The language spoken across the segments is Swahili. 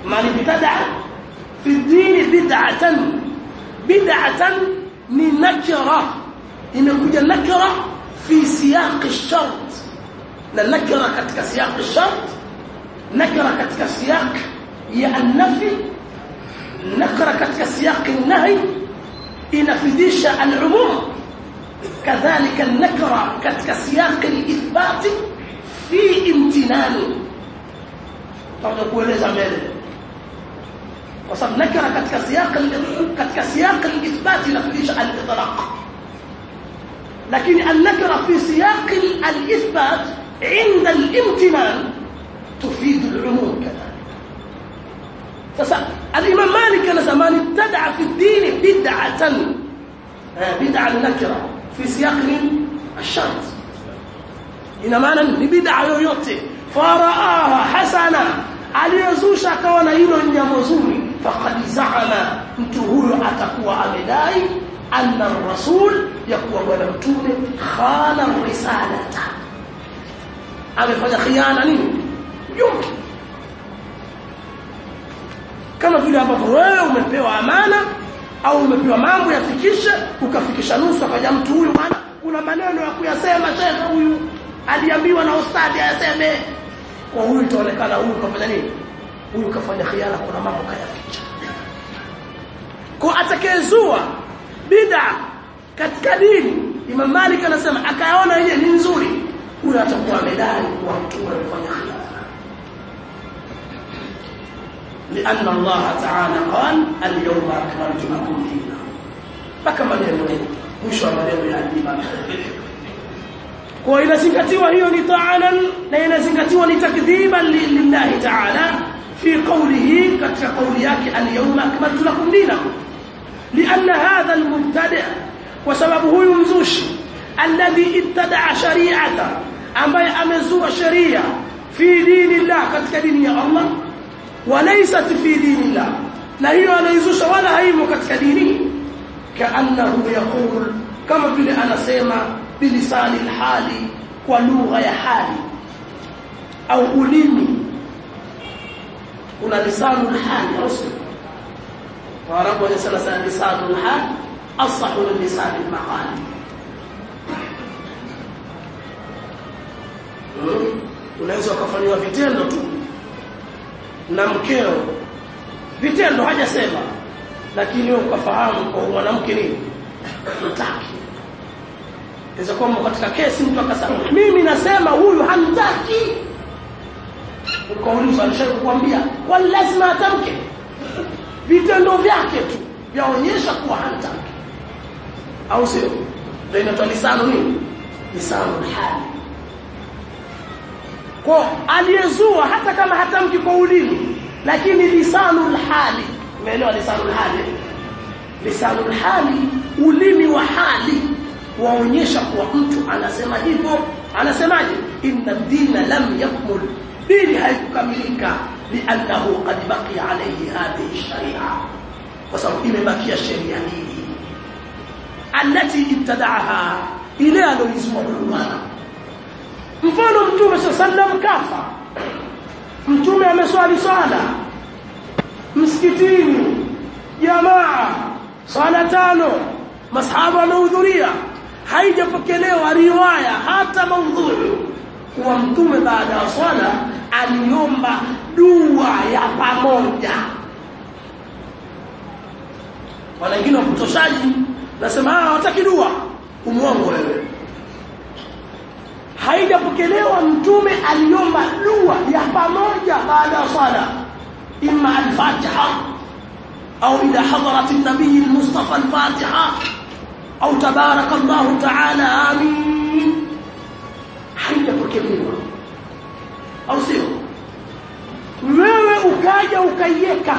man ibtada fi dini bid'atan bid'atan ni nakira imekuja nakira fi siyaq ash-shart na nakira katika siyaq ash-shart nakira katika siyaq ya an-nafi nakira katika siyaq an-nahy inafidisha al-umum kadhalika an-nakra katika siyaq al-ithbat fi imtinani tutakuja kueleza mbele kwa sababu nakira katika siyaq katika siyaq al-ithbat inafidisha al-itlaq lakini an-nakra fi siyaq al-ithbat عند الامتنان تفيد العموم كذلك sasa الامام مالك anasema man ibtada fi ad-din bid'atan bid'a nakira fi siyaq ash-shart ina maana ni bid'a yoyote faraaha hasana aliyozusha akaona hilo ni jambo zuri faqad za'ama mtu huyo atakuwa amedai anna ar-rasul yakuwa bwana mtume khana risalata amefanya khiana nini jumla kama vile ambapo wewe umepewa amana au umepewa mambo yafikishe ukafikisha nusu akaja mtu huyu bwana kuna maneno ya kuyasema shekhe huyu aliambiwa na ustadi ayaseme kwa huyu itaonekana huyu kafanya nini huyu kafanya khiana kuna mambo kayaficha kwa atakayezua bid'a katika dini Imam Malik anasema akayaona yeye ni nzuri huyo atakuwa amedai kuwa mtume amefanya khiana لأن الله تعالى قال اليوم أكملت لكم دينكم mpaka maneno mwisho wa maneno ya Imam kwa inazingatiwa hiyo ni ta'anan na inazingatiwa ni takdhiban lillahi ta'ala fi qawlihi katika qawli yake al-yawma akmaltu lakum dinakum لأن هذا المبتدع وسبب huyu mzushi alladhi ibtada'a shari'ata ambaye amezua sharia fi dinillah katika dini ya Allah walaysat fi dinillah na hiyo anaizusha wala haimo katika dini kaannahu yaqul kama vile anasema bilisani alhali kwa lugha ya hali au ulimi una lisanu alhali au sio waarabu wanasema sana lisanu alhali asahu min lisani almaqali unaweza ukafanywa vitendo tu na mkeo vitendo hajasema lakini wewe ukafahamu kwa mwanamke nini mtaki inaweza kuwa katika kesi mtu akasema mimi nasema huyu hamtaki ukauliza alishakuambia kwa lazima atamke vitendo vyake tu vyaonyesha kuwa hamtaki au sio ndio inaitwa lisano nini lisano hali kwa aliyezua hata kama hatamki kwa ulimi lakini lisanul hali umeelewa lisanul hali lisanul hali ulimi wa hali waonyesha kuwa mtu anasema hivyo anasemaje inna dina lam yakmul dini haikukamilika liannahu qad baqiya alayhi hadhihi sharia kwa sababu imebakia sheria hii alati ibtadaaha ile aloizua bwana mfano mtume sallam kafa mtume ameswali swala msikitini jamaa swala tano masahaba wamehudhuria haijapokelewa riwaya hata maudhui kuwa mtume baada ya swala aliomba dua ya pamoja wala wengine wapotoshaji nasema hawataki dua umuongo wewe haijapokelewa mtume aliomba dua ya pamoja baada ya swala imma al-fatiha au ila hadarat an-nabiy al-mustafa al-fatiha au tabarak Allah ta'ala amin haijapokelewa au sio wewe ukaja ukaiweka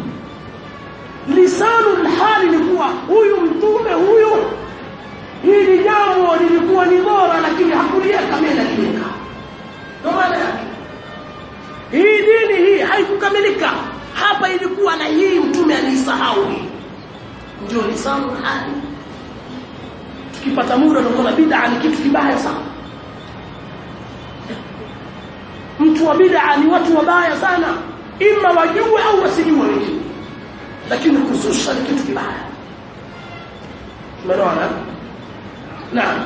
lisanu hali ni kuwa huyu mtume huyu hili jambo lilikuwa ni bora lakini hakuliweka mimi naliweka ndio maana yake hii dini hii haikukamilika hapa ilikuwa na hii mtume alisahau ndio lisanu hali tukipata muda tunaona bid'a ni kitu kibaya sana mtu wa bid'a ni watu wabaya sana ima wajue au wasijue wengine lakini kuzusha ni kitu kibaya umeona naam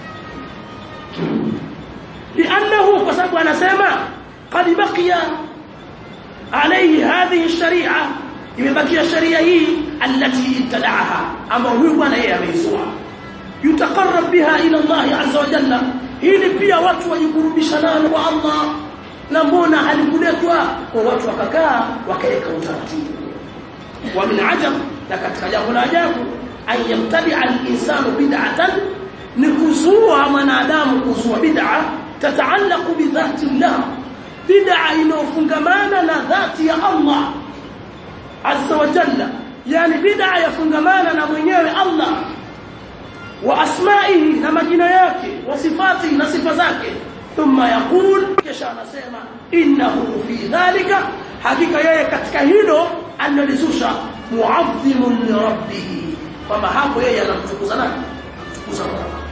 لانه فسبب anasema قد بقي عليه هذه الشريعه imebakia sharia hii التي ابتدعها ambao huyu bwana yeye ameizua yutaqarrab biha ila Allah azza wa jalla hili pia watu wajikurubisha nalo kwa Allah na mbona halikuletwa kwa watu wakakaa wakaweka utaratibu wa min ajab na katika jambo la ajabu an yamtadi al-insanu bid'atan ni kuzua mwanadamu kuzua bid'a tataallaqu bi dhati Allah bid'a inofungamana na dhati ya Allah azza wa jalla yani bid'a yafungamana na mwenyewe Allah wa asma'ihi na majina yake wa sifati na sifa zake thumma yaqul kisha anasema innahu fi dhalika hakika yeye katika hilo analizusha mu'azzimun li rabbih kwamba hapo yeye anamtukuza nani kutukuza Mola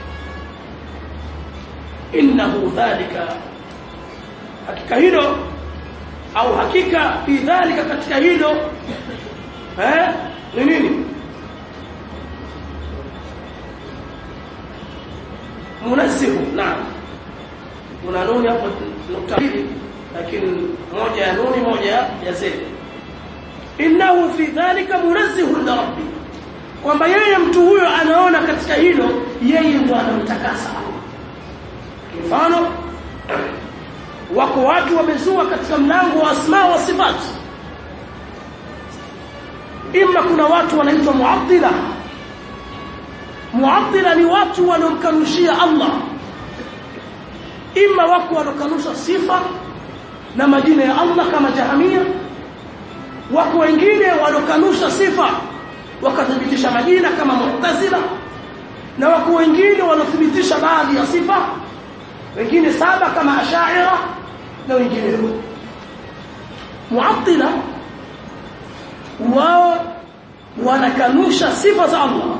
innahu dhalika hakika hilo au hakika fi dhalika katika hilo eh ni nini munazzihu naam kuna nuni hapo nukta mbili lakini moja ya nuni moja ya zedi innahu fi dhalika munazzihu li rabbi kwamba yeye mtu huyo anaona katika hilo yeye ndo anamtakasa mfano wako watu wamezua katika mlango wa asma wa sifat imma kuna watu wanaitwa muattila muattila ni watu wanaomkanushia Allah imma wako wanaokanusha sifa na majina ya Allah kama jahamia wako wengine wanaokanusha sifa wakathibitisha majina kama mu'tazila na wako wengine wanaothibitisha baadhi ya sifa wengine saba kama ashaira na wengine muattila wao wanakanusha sifa za Allah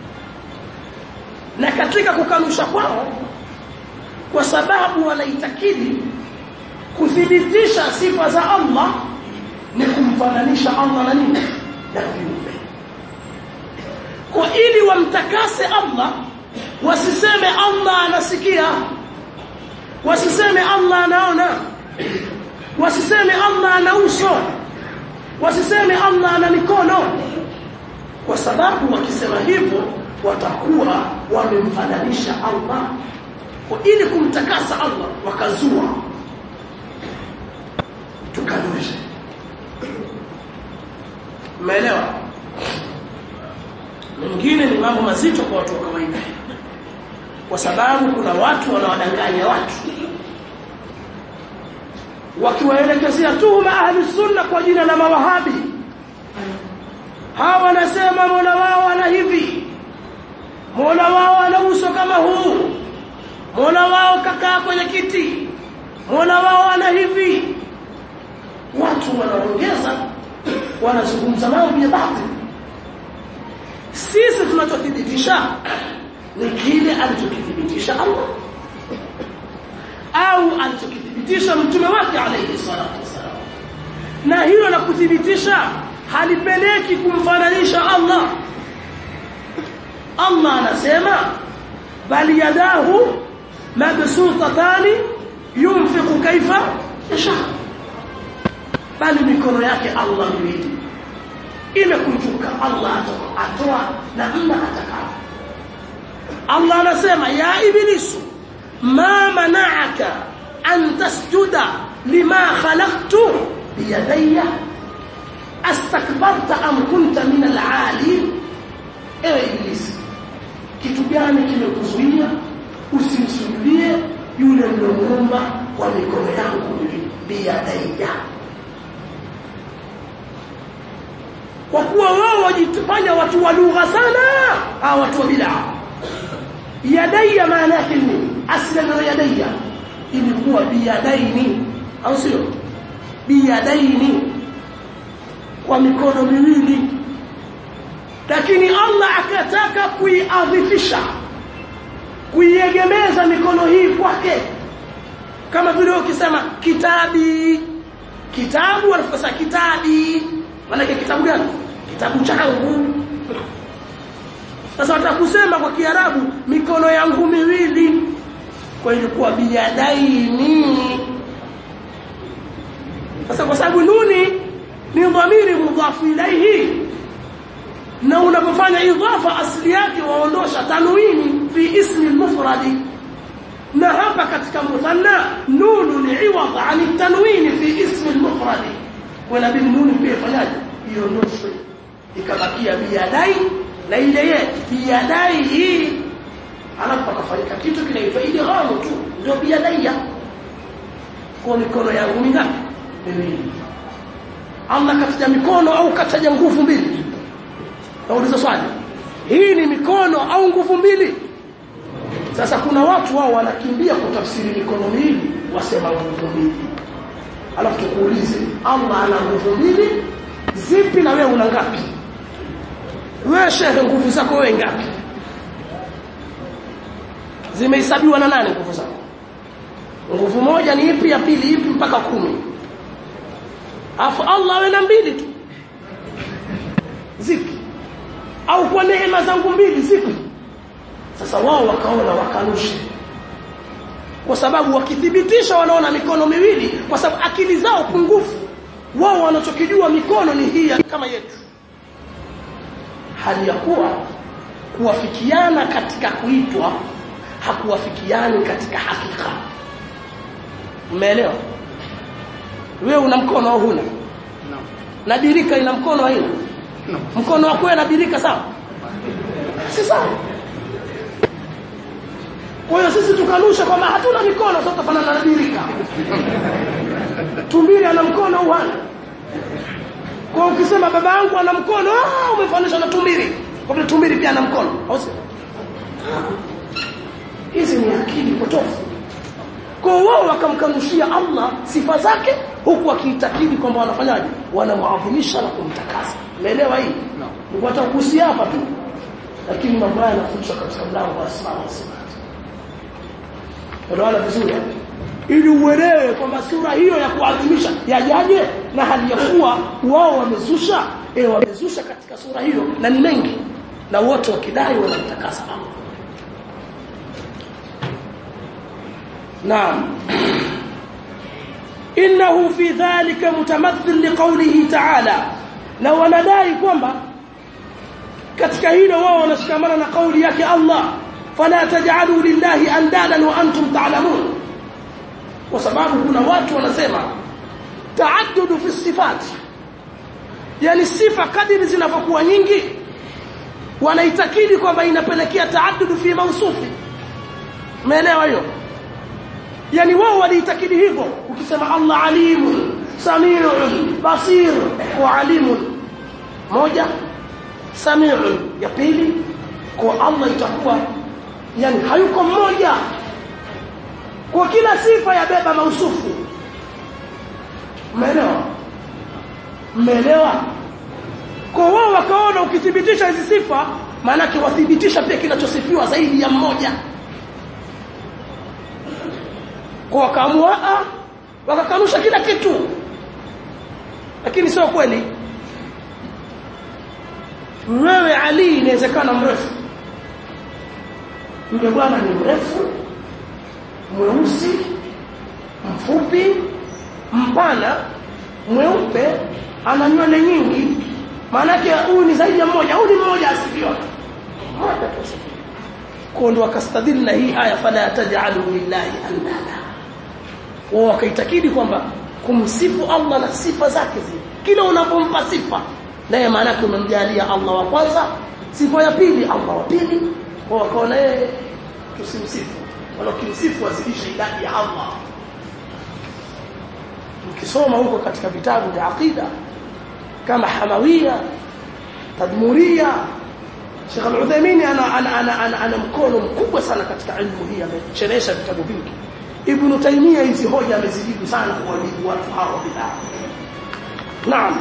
na katika kukanusha kwao kwa sababu wanaitakidi kuthibitisha sifa za Allah ni kumfananisha Allah na nini na viumbe kwa ili wamtakase Allah wasiseme Allah anasikia wasiseme Allah anaona wasiseme Allah ana uso wasiseme Allah ana mikono kwa sababu wakisema hivyo watakuwa wamemfananisha Allah kwa ili kumtakasa Allah wakazua tukanushe umeelewa mengine ni mambo mazito kwa watu wa kawaida kwa sababu kuna watu wanawadanganya watu wakiwaelekezea tuhuma ahli sunna kwa jina la mawahabi hawa wanasema mola wao ana hivi mola wao ana uso kama huu mola wao kakaa kwenye kiti mola wao ana hivi watu wanaongeza wanazungumza mambo ya batili sisi tunachothibitisha ni kile alichokithibitisha Allah au alichokithibitisha mtume wake alayhi salatu wasalam na hilo la kuthibitisha halipeleki kumfananisha Allah Allah anasema bali yadahu mabsutatani yunfiqu kaifa yasha bali mikono yake Allah miwili imekunjuka Allah atoa namna atakavyo Allah anasema ya ibilisu ma mana'aka an tasjuda lima khalaqtu biyadayya astakbarta am kunta min al-ali ewe ibilisi kitu gani kimekuzuia usimsujudie yule niliyomuumba kwa mikono yangu biyadayya kwa kuwa wao wajifanya watu wa lugha sana au watu wa bid'a yadayya maana yake ni asli neno yadayya ilikuwa biyadaini au sio biyadaini kwa mikono miwili lakini Allah akataka kuiadhifisha kuiegemeza mikono hii kwake kama vile ukisema kitabi kitabu wanafasa kitabi maana kitabu gani kitabu changu sasa watakusema kwa kiarabu mikono yangu miwili kwa ilikuwa biyadaini sasa kwa sababu nuni ni dhamiri mudhafu ilaihi na unapofanya idhafa asili yake waondosha tanwini fi ismi mufradi na hapa katika muthanna nunu ni iwadh an tanwini fi ismi mufradi wala bin nuni pia fanyaje iondoshwe ikabakia biyadai na ile ye biyadai hii alafu akafanyika kitu kinaitwa idghamu tu ndio biyadaiya kwa mikono yangu mingapi miwili Allah kataja mikono au kataja nguvu mbili nauliza swali hii ni mikono au nguvu mbili sasa kuna watu wao wanakimbia kutafsiri mikono miwili wasema nguvu mbili alafu tukuulize Allah ana nguvu mbili zipi na wewe una ngapi wewe shehe nguvu zako wewe ngapi zimehesabiwa na nane nguvu zako nguvu moja ni ipi ya pili ipi mpaka kumi afu Allah awe na mbili tu zipi au kwa neema zangu mbili zipi sasa wao wakaona wakanusha kwa sababu wakithibitisha wanaona mikono miwili kwa sababu akili zao pungufu wao wanachokijua mikono ni hii kama yetu hali ya kuwa kuwafikiana katika kuitwa hakuwafikiani katika hakika umeelewa wewe una mkono au huna No. na birika ina mkono haina No. mkono wako wewe na birika sawa si sawa kwa hiyo sisi tukanusha kwamba hatuna mikono sasa tufanana na birika tumbili ana mkono au hana kwa ukisema baba yangu ana mkono ah umefanisha na tumbili kwa vile tumbili pia ana mkono au sio hizi ni akili potofu kwa wao wakamkanushia Allah sifa zake huku wakiitakidi kwamba wanafanyaje wanamuadhimisha na kumtakasa umeelewa hii No. watakuhusia hapa tu lakini mambo haya yanafundishwa katika mlango wa asma wa sifat unaona vizuri eh? ili uelewe kwamba sura hiyo ya kuadhimisha yajaje na hali ya kuwa wao wamezusha eh wamezusha katika sura hiyo na ni mengi na wote wakidai wanamtakasa Allah نعم إنه في ذلك متمثل لقوله تعالى na wanadai kwamba katika hilo wao wanashikamana na kauli yake Allah fala taj'alu lillahi andadan wa antum ta'lamun kwa sababu kuna watu wanasema taaddudu fi sifat yani sifa kadiri zinavyokuwa nyingi wanaitakidi kwamba inapelekea taaddudu fi mawsufi umeelewa hiyo yani wao waliitakidi hivyo ukisema Allah alimun samiun basir wa alimun moja samiun ya pili kwa Allah itakuwa yani hayuko mmoja kwa kila sifa yabeba mausufu umeelewa umeelewa kwa wao wakaona ukithibitisha hizi sifa maana wathibitisha pia kinachosifiwa zaidi ya mmoja kwa wakaamua wakakanusha kila kitu lakini sio kweli wewe Ali inawezekana mrefu yule bwana ni mrefu mweusi mfupi mpana mweupe ana nywele nyingi maana yake huyu ni zaidi ya mmoja huyu ni mmoja asifiwa mmoja tu asifiwa kwa ndo akastadili na hii aya fala taj'alu lillahi andada wao wakaitakidi kwamba kumsifu Allah na sifa zake zile kila unapompa sifa naye maana yake umemjalia Allah wa kwanza sifa ya pili Allah wa pili kwa wakaona yeye tusimsifu wala kimsifu azidishe idadi ya Allah ukisoma huko katika vitabu vya aqida kama hamawiya tadmuria Sheikh Al-Uthaymeen ana ana, ana, ana, ana mkono mkubwa sana katika ilmu hii amechelesha vitabu vingi Ibn Taymiyyah hizi hoja amezijibu sana kwa wajibu watu hao bid'a Naam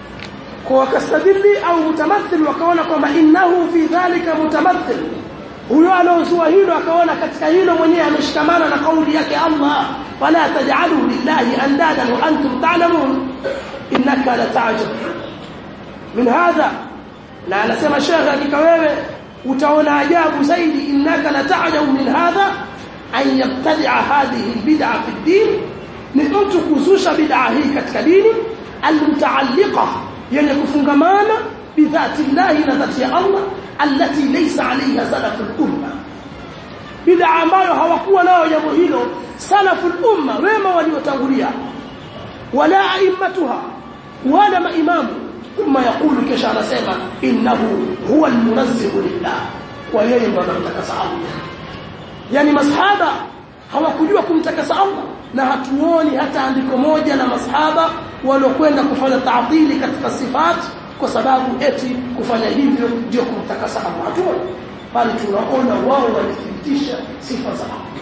kwa wakastadili au mutamathil wakaona kwamba innahu fi dhalika mutamathil huyo anaozua hilo akaona katika hilo mwenyewe ameshikamana na kauli yake Allah fala taj'alu lillahi andadan wa antum ta'lamun innaka la ta'jab min hadha na anasema shekhe hakika wewe utaona ajabu zaidi innaka la ta'jabu min hadha an yabtadi'a hadhihi albid'a fi ad-din ni mtu kuzusha bid'a hii katika dini almutaalliqa yenye kufungamana bidhati llahi na dhati ya Allah allati laysa alayha salaful umma bid'a ambayo hawakuwa nayo jambo hilo salaful umma wema waliotangulia wala aimmatuha wala maimamu ثم يقول kisha anasema innahu huwa almunazzihu lillah kwa yeye ndo anamtakasa Allah yani masahaba hawakujua kumtakasa Allah na hatuoni hata andiko moja la masahaba waliokwenda kufanya taatili katika sifat kwa sababu eti kufanya hivyo ndio kumtakasa Allah hatuoni bali tunaona wao walithibitisha sifa za Allah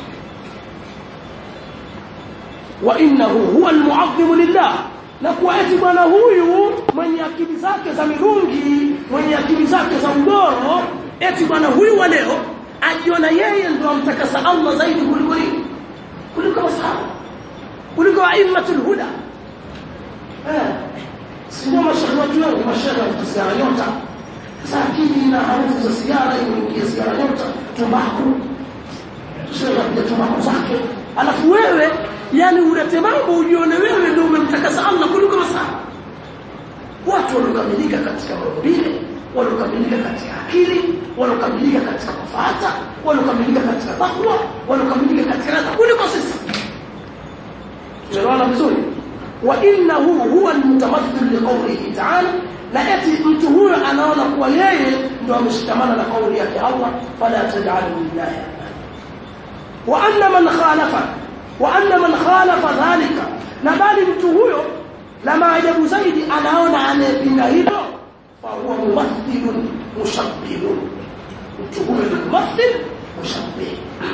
wa innahu huwa almu'azzimu lillah na kuwa eti bwana huyu mwenye akili zake za mirungi mwenye akili zake za ugoro eti bwana huyu wa leo ajiona yeye ndo amtakasa Allah zaidi kuliko nini kuliko masahaba kuliko aimmatul huda eh sio mashauri watu wengi mashauri wa sigara nyota sasa akili na harufu za sigara imeingia sigara nyota tumbaku sio ya tumbaku zake alafu wewe yani ulete mambo ujione wewe ndio umemtakasa Allah kuliko masahaba watu waliokamilika katika maumbile waliokamilika katika akili waliokamilika katika kufuata waliokamilika katika takwa waliokamilika katika radha kuliko sisi tunaona vizuri wa innahu huwa almutamathil liqawlihi ta'ala na eti mtu huyo anaona kuwa yeye ndio ameshikamana na kauli yake Allah fala taj'alu lillahi wa anna man khalafa wa anna man khalafa dhalika na bali mtu huyo la maajabu zaidi anaona anayepinga hilo fa huwa mumathilun mushabbihun mtu huyo ni mumathil mushabbih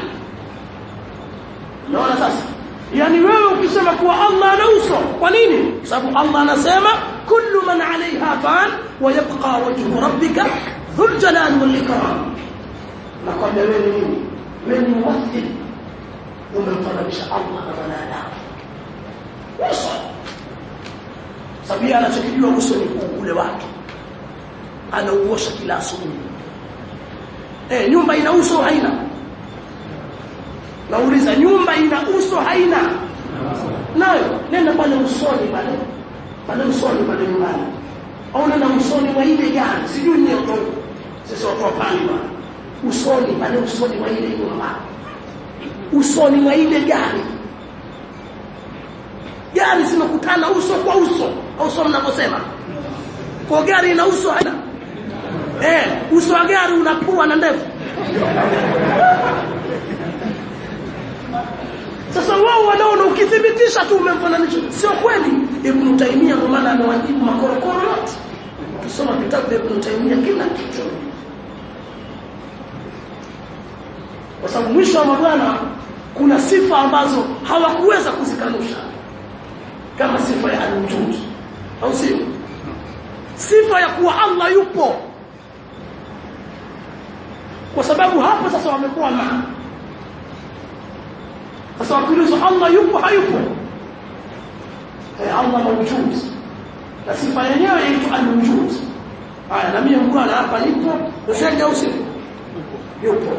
naona sasa yani wewe ukisema kuwa Allah ana uso kwa nini sababu Allah anasema kullu man alaiha fan wa yabqa wajhu rabbika dhul jalal wal ikram na kwa wewe ni nini wewe ni mumathil umemfananisha Allah na wanadamu uso sababu anachokijua uso ni ule wake anauosha kila asubuhi eh nyumba ina uso haina nauliza nyumba ina uso haina nayo nenda pale usoni pale pale usoni pale nyumbani au nenda usoni mwa ile gari sijui ni ndio sisi watu wapani usoni pale usoni mwa ile nyumba usoni mwa ile gari gari zimekutana uso kwa uso au sio mnavyosema kwa gari ina uso haina eh uso wa gari unapua na ndevu sasa wao wanaona ukithibitisha tu umemfananisha sio kweli ibn Taymiyyah kwa maana amewajibu makorokoro yote ukisoma vitabu vya ibn Taymiyyah kila kitu kwa sababu mwisho wa mabwana kuna sifa ambazo hawakuweza kuzikanusha kama sifa ya al-wujud au sio sifa ya kuwa Allah yupo kwa sababu hapo sasa wamekuwa na sasa wakiulizwa Allah yupo hayupo eh Allah mawjud na sifa yenyewe inaitwa al-wujud haya na mimi bwana hapa nipo ushaje au sio yupo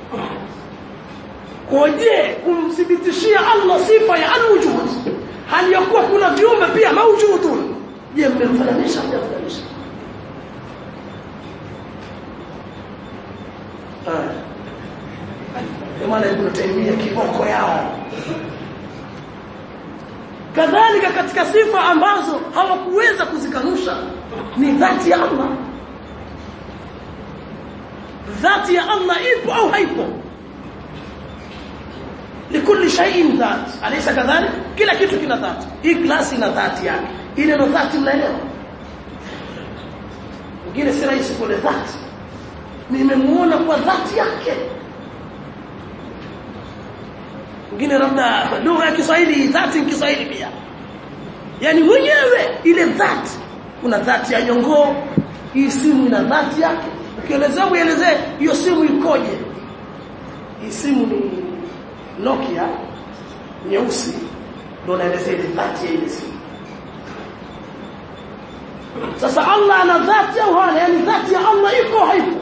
koje kumthibitishia Allah sifa ya al-wujud hali ya kuwa kuna viumbe pia mawjudun je mmemfananisha mmemfananisha maana Ibn Taymiyyah kiboko yao kadhalika katika sifa ambazo hawakuweza kuzikanusha ni dhati ya Allah dhati ya Allah ipo au haipo likulli shay'in dhat alaysa kadhalik kila kitu kina dhati hii glasi ina dhati yake ile ndo dhati mnaelewa ngine si rahisi kule dhati nimemuona kwa dhati yake ngine labda lugha ya Kiswahili dhati ni Kiswahili pia yani mwenyewe ile dhati kuna dhati ya nyongoo hii simu ina dhati yake ukielezea uelezee hiyo simu ikoje hii simu ni Nokia nyeusi ndio naelezea ile dhati ya ile simu sasa Allah ana dhati au hana yani dhati ya Allah iko haipo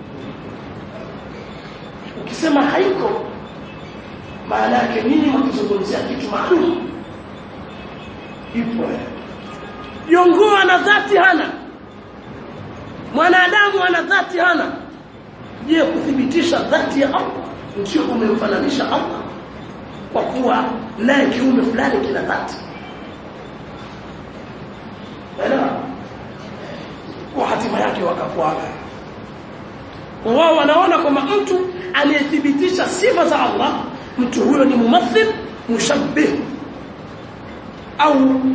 ukisema haiko maana yake nini mkizungumzia kitu maalum ipo Jongoo ana dhati hana mwanadamu ana dhati hana je kuthibitisha dhati ya Allah ndio umemfananisha Allah kwa kuwa naye kiumbe fulani kina dhati Elewa kwa hatima yake wakafuata wao wanaona kwamba mtu aliyethibitisha sifa za Allah mtu huyo ni mumathil mushabbih au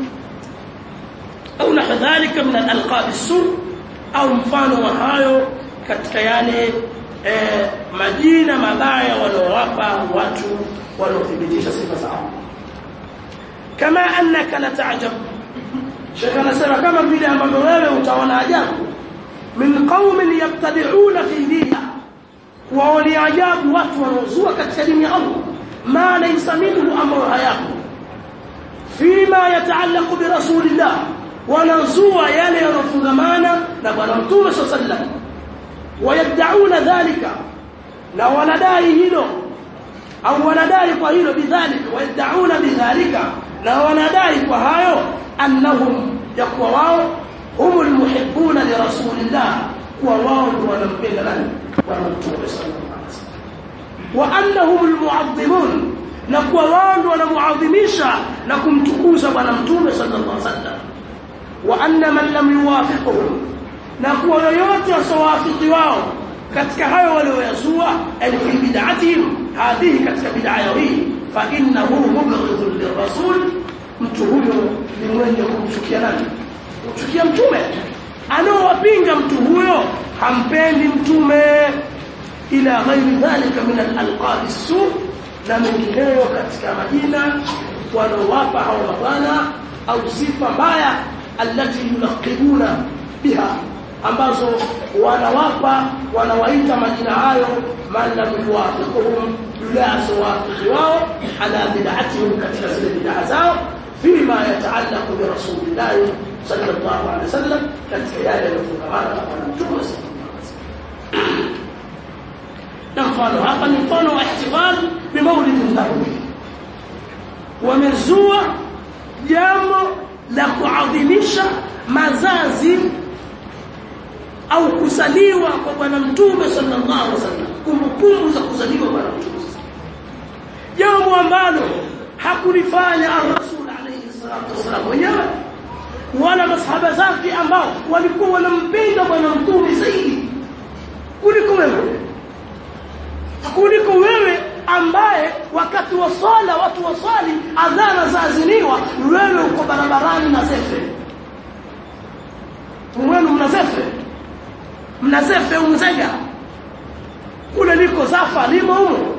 au na kadhalika min al-alqab as-sur au mfano wa hayo katika yale eh, majina mabaya wanaowapa watu wanaothibitisha sifa za Allah kama annaka la ta'jab Sheikh anasema kama vile ambavyo wewe utaona ajabu min qaumin yabtadi'una fi diniha waoni ajabu watu wanaozua katika dini ya Allah ma laysa minhu amru hayaku fima yataallaqu bi rasulillah wanazua yale yanofungamana na bwana mtume sallallahu wayad'una dhalika na wanadai hilo au wanadai kwa hilo bidhalika wayad'una bidhalika na wanadai kwa hayo annahum yakuwa wao humul muhibbuna li rasulillah kuwa wao ndio wanampenda nani bwana mtume sallallahu alaihi wasallam wa annahum almu'azzimun na kuwa wao ndio wanamuadhimisha na kumtukuza bwana mtume sallallahu alaihi wasallam wa anna man lam yuwafiquhum na kuwa yoyote wasawafiki wao katika hayo walioyazua yani fi bid'atihim hadhihi katika bid'a hii fa innahu mubghidun lirrasul mtu huyo ni mwenye kumchukia nani kumchukia mtume anaowapinga mtu huyo hampendi mtume ila ghairi dhalika min al-alqab as-su na mengineyo katika majina wanaowapa hao mabwana au sifa mbaya allati yulaqibuna biha ambazo wanawapa wanawaita majina hayo man lam yuwafiquhum yule asawafiki wao ala bid'atihim katika zile bid'a zao fima yataallaqu bi rasulillah sallallahu alaihi wasallam katika yale yanayofungamana na bwana mtume na mfano hapa ni mfano wa ihtifal bi maulid nabawi wamezua jambo la kuadhimisha mazazi au kuzaliwa kwa bwana mtume sallallahu alaihi wasallam kumbukumbu za kuzaliwa bwana mtume jambo ambalo hakulifanya ar-rasul alayhi salatu wasallam mwenyewe wala masahaba zake ambao walikuwa wanampenda bwana mtume zaidi kuliko wewe kuliko wewe ambaye wakati wa swala watu waswali adhana zaaziniwa wewe uko barabarani na zefe mwenu mna zefe mna zefe umzega kule liko zafa limo humo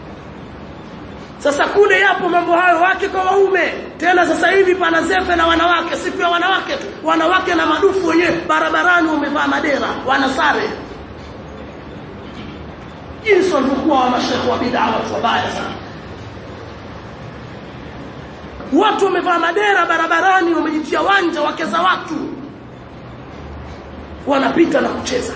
sasa kule yapo mambo hayo wake kwa waume tena sasa hivi pana zefe na wanawake siku ya wanawake tu wanawake na madufu wenyewe barabarani wamevaa madera wanasare jinsi walivyokuwa wa mashekhe wa bid'a watu wabaya sana watu wamevaa madera barabarani wamejitia wanja wake za watu wanapita na kucheza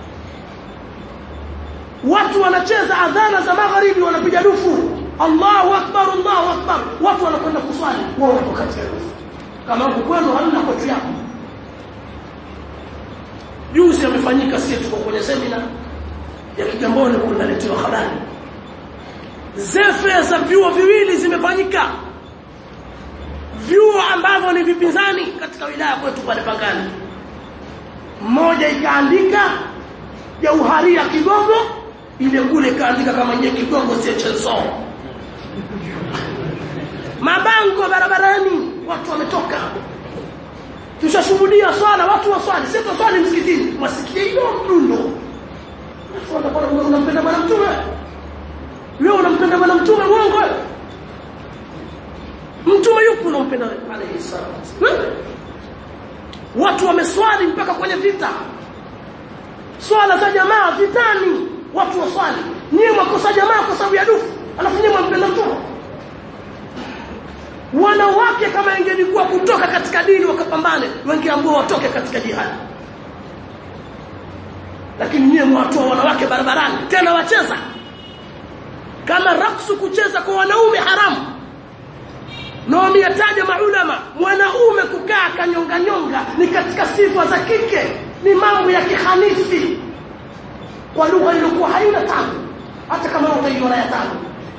watu wanacheza adhana za magharibi wanapiga dufu Allahu akbar Allahu akbar watu wanakwenda kuswali wao wako katika dufu kama huko kwenu hamna kwetu yako juzi amefanyika sisi tuko kwenye semina ya Kigamboni kunaletewa habari zefe za vyuo viwili zimefanyika vyuo ambavyo ni vipinzani katika wilaya kwetu pale Pangani mmoja ikaandika ya uharia Kigogo ile kule ikaandika kama nye Kigogo si Chelso mabango barabarani watu wametoka tushashuhudia swala watu waswali sio swali msikitini wasikie hilo mdundo unampenda bwana mtume wewe unampenda bwana mtume uongo mtume yupo unampenda alayhi salatu watu wameswali mpaka kwenye vita swala za jamaa vitani watu waswali nyie mwakosa jamaa kwa sababu ya dufu alafu nyie mwampenda mtume wanawake kama ingelikuwa kutoka katika dini wakapambane wangeambiwa watoke katika jihadi lakini nyie mwatoa wanawake barabarani tena wacheza kama raksu kucheza kwa wanaume haramu na wameyataja maulama mwanaume kukaa kanyonga nyonga ni katika sifa za kike ni mambo ya kihanifi kwa lugha iliyokuwa haina tabu hata kama utaiona ya tabu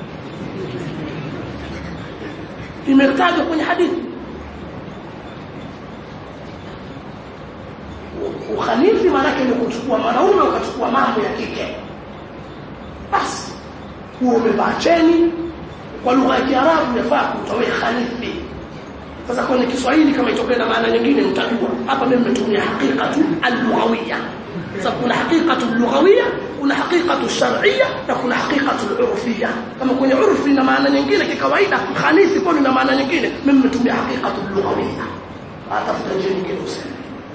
imetajwa kwenye hadithi ukhanifi maanake ni kuchukua mwanaume ukachukua mambo ya kike basi huo umevaa cheni kwa lugha ya Kiarabu yafaa kutoa khanifi sasa kwenye Kiswahili kama itokee na maana nyingine mtajua hapa mimi nimetumia haqiqatu al-lughawiyya sasa kuna haqiqatu al-lughawiyya kuna haqiqatu shar'iyya na kuna haqiqatu al-urfiyya kama kwenye urfi na maana nyingine kikawaida khanifi kwa na maana nyingine mimi nimetumia haqiqatu al-lughawiyya atafuta njia nyingine useme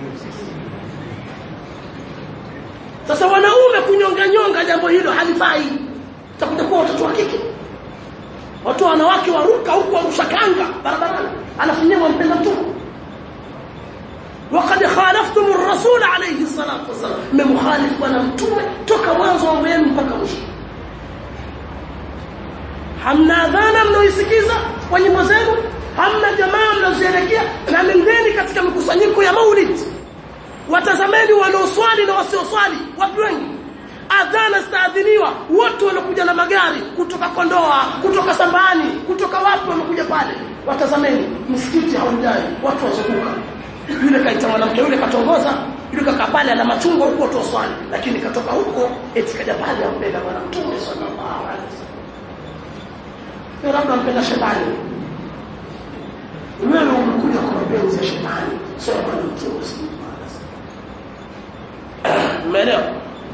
sasa wanaume kunyonga nyonga jambo hilo halifai takuja kuwa watoto wa kike watu wanawake waruka huko warusha kanga barabarani alafu nyewe wampenda mtume وقد خالفتم الرسول عليه الصلاه والسلام mmemkhalifu bwana mtume toka mwanzo wa wenu mpaka mwisho hamna adhana mnaoisikiza kwa nyimbo zenu hamna jamaa mnazoelekea na nendeni katika mikusanyiko ya maulid watazameni wanaoswali na wasioswali watu wengi adhana zitaadhiniwa wote wanakuja na magari kutoka Kondoa kutoka Sambani kutoka wapi wamekuja pale watazameni msikiti haujai watu wazunguka yule kaita mwanamke yule katongoza yule kaka pale ana machungwa huko tu swali lakini katoka huko eti kaja pale ampenda bwana mtume sallallahu alaihi wasallam yule labda ampenda shetani wewe umekuja kwa mapenzi ya shetani sio kwa mtume sallallahu alaihi wasallam umeelewa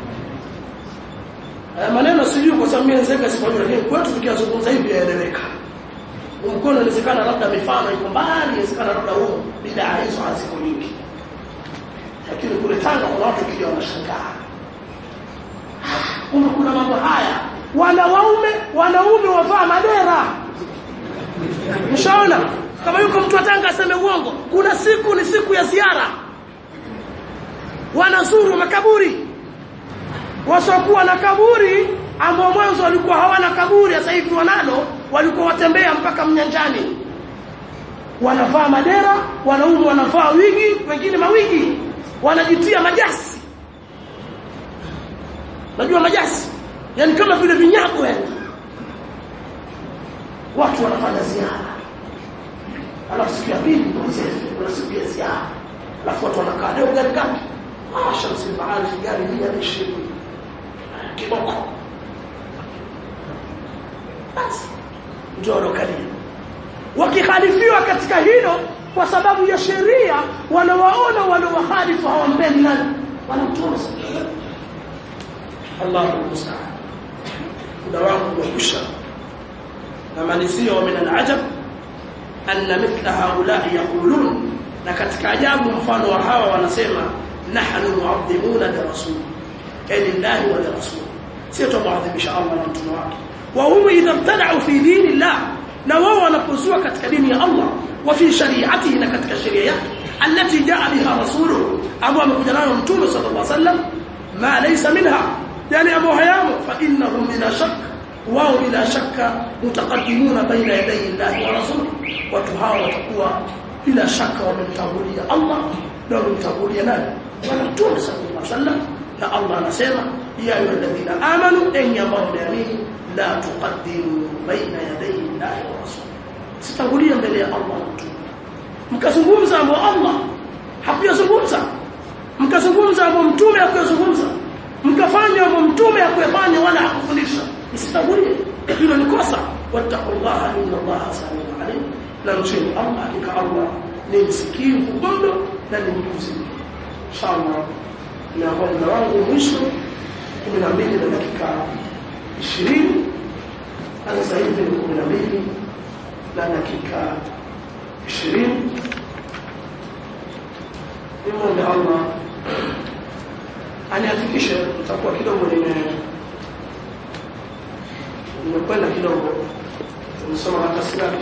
maneno sijui kwa sababu mimi nzeka sifanye lakini kwetu tukiyazungumza hivi yaeleweka mkono inawezekana labda mifano iko mbali inawezekana labda huo bidaa hizo haziko nyingi lakini kule Tanga kuna watu kija wanashangaa kumbe kuna mambo haya wanaume wanaume wavaa madera mshaona kama yuko mtu wa Tanga aseme uongo kuna siku ni siku ya ziara wanazuru makaburi wasiokuwa na kaburi ambao mwanzo walikuwa hawana kaburi sasa hivi wanalo walikuwa watembea mpaka mnyanjani wanavaa madera wanaume wanavaa wigi wengine mawigi wanajitia majasi najua majasi yani kama vile vinyago yani watu wanafanya ziara alafu siku ya pili kuna siku ya ziara alafu watu wanakaa leo gari gapi ah shamsi bahari gari mia ishirini kiboko basi ndio walokalia wakihalifiwa katika hilo kwa sababu ya sheria wanawaona wanaohalifu hawampendi nani wanamtuma Allahu musta'an muda wangu wakusha na malizio wa min al-ajab anna mithla haula'i yaqulun na katika ajabu mfano wa hawa wanasema nahnu mu'azzimuna li rasul lillahi wa li rasul sio tumuadhimisha Allah na mtume wake wa hum idha ibtada'u fi dinillah na wao wanapozua katika dini ya Allah wa fi shari'atihi na katika sheria yake allati jaa biha rasuluhu ambao amekuja nayo mtume sallallahu alaihi wasallam ma laysa minha yani ambao hayamo fa innahum bila shak wao bila shakka mutaqaddimuna baina yaday Allah wa rasul watu hao watakuwa bila shaka wamemtangulia Allah na wamemtangulia nani bwana mtume sallallahu alaihi wasallam na Allah anasema ya ayyuhalladhina amanu enyi ambao mmeamini la tuqaddimu baina yaday Allah wa rasul sitangulia mbele ya Allah na mtume mkazungumza ambao Allah hakuyazungumza mkazungumza ambao mtume hakuyazungumza mkafanya ambao mtume hakuyafanya wala hakufundisha msitangulie hilo ni kosa wattaqullaha inna Allaha samiun alim na mcheni Allah hakika Allah ni msikivu mno na ni mjuzi inshallah na muda wangu mwisho 12 na dakika 20 sasa hivi ni 12 na dakika 20 nimwombe Allah aniafikishe itakuwa kidogo nime nimekwenda kidogo tumesoma karatasi ngapi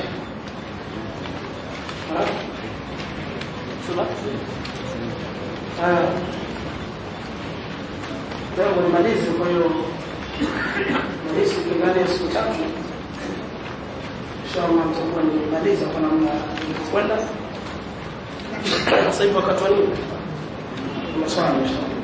leo nimalize kwa hiyo nahisi ndani ya siku tatu inshallah nitakuwa nimemaliza kwa namna nilivyokwenda sasa hivi wakati wa nini maswali inshallah